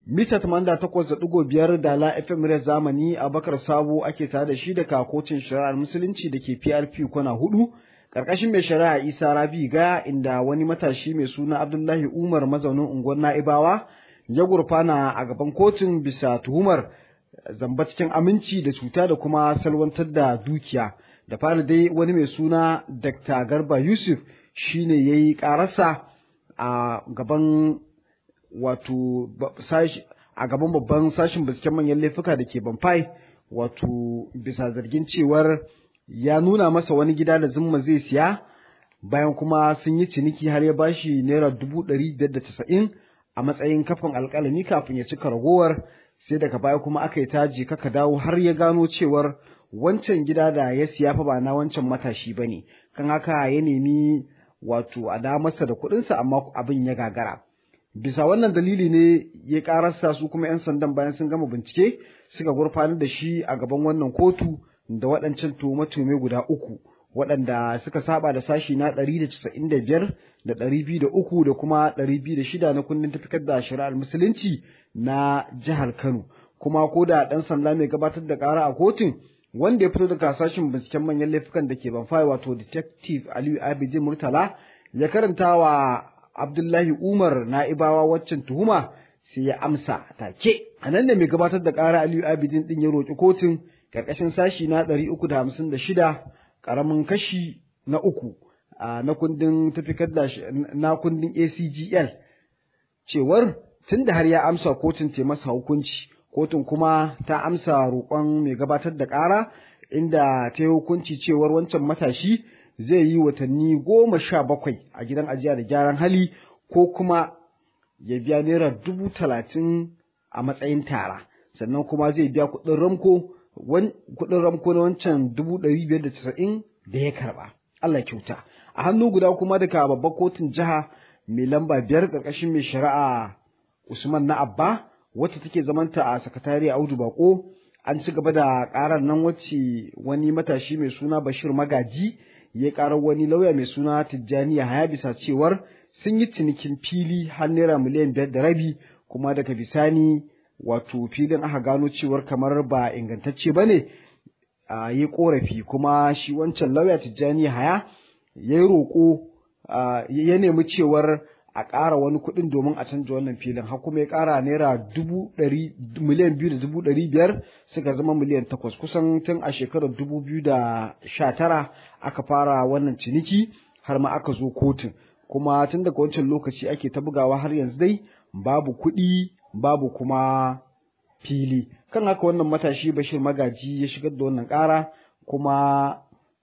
mita 88.5 da la FM muryar zamani Abakar Sabo ake tare da shi da kakocin shari'ar musulunci da ke PRP kwana hudu karkashin mai shari'a Isa Rabi ga inda wani matashi mai suna Abdullahi Umar mazaunin unguwar Na'ibawa ya gurfana a gaban kotun bisa tuhumar zamba cikin aminci da cuta da kuma salwantar da dukiya da fara dai wani mai suna Dr. Garba Yusuf shine yayi karasa a gaban wato a gaban babban sashin binciken manyan laifuka da ke Banfai wato bisa zargin cewar ya nuna masa wani gida da zumma zai siya bayan kuma sun yi ciniki har ya bashi naira dubu ɗari biyar da casa'in a matsayin kafin alƙalami kafin ya cika ragowar sai daga baya kuma aka yi taji kaka dawo har ya gano cewar wancan gida da ya siya fa ba na wancan matashi ba ne kan haka ya nemi wato a da masa da kuɗinsa amma abin ya gagara bisa wannan dalili ne ya karasa su kuma 'yan sandan bayan sun gama bincike suka gurfanar da shi a gaban wannan kotu da waɗancan tuhume-tuhume guda uku waɗanda suka saba da sashi na 195 da 203 da kuma 206 na kundin tafikar da shari'ar musulunci na jihar Kano kuma ko da ɗan sanda mai gabatar da ƙara a kotun wanda ya fito daga sashin binciken manyan laifukan da ke banfai wato detective Aliyu Abidin Murtala ya karanta wa Abdullahi Umar na'ibawa waccan tuhuma sai ya amsa take. A nan da mai gabatar da ƙara Aliyu Abidin ɗin ya roƙi kotun ƙarƙashin sashi na ɗari uku da hamsin da shida ƙaramin kashi na uku na kundin tafikar da na kundin ACGL cewar tun da har ya amsa kotun ta masa hukunci kotun kuma ta amsa roƙon mai gabatar da ƙara inda ta yi hukunci cewar wancan matashi zai yi watanni goma sha bakwai a gidan ajiya da gyaran hali ko kuma ya biya naira dubu talatin a matsayin tara sannan kuma zai biya kuɗin ramko kuɗin ramko na wancan dubu ɗari biyar da casa'in da ya karɓa Allah kyauta a hannu guda kuma daga babbar kotun jiha mai lamba biyar ƙarƙashin mai shari'a Usman na Abba wacce take zamanta a sakatare Audu Bako an ci gaba da ƙarar nan wacce wani matashi mai suna Bashir Magaji ya karar wani lauya mai suna Tijjani Haya bisa cewar sun yi cinikin fili har naira miliyan biyar da rabi kuma daga bisani wato filin aka gano cewar kamar ba ingantacce ba ne a yi korafi kuma shi wancan lauya Tijjani Haya ya yi roƙo ya nemi cewar a ƙara wani kuɗin domin a canja wannan filin har kuma ya ƙara naira dubu ɗari miliyan biyu da dubu ɗari biyar suka zama miliyan takwas kusan tun a shekarar dubu biyu da sha tara aka fara wannan ciniki har ma aka zo kotun kuma tun daga wancan lokaci ake ta bugawa har yanzu dai babu kuɗi babu kuma fili kan haka wannan matashi bashir magaji ya shigar da wannan ƙara kuma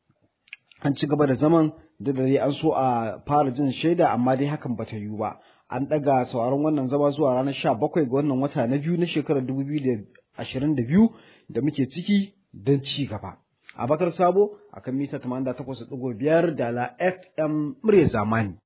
an ci gaba da zaman da dare an so a fara jin shaida amma dai hakan bata yiwu ba an ɗaga sauraron wannan zama zuwa ranar sha bakwai ga wannan wata na biyu na shekarar dubu biyu da ashirin da biyu da muke ciki don ci gaba abakar sabo akan mita 88.5 da la fm murya zamani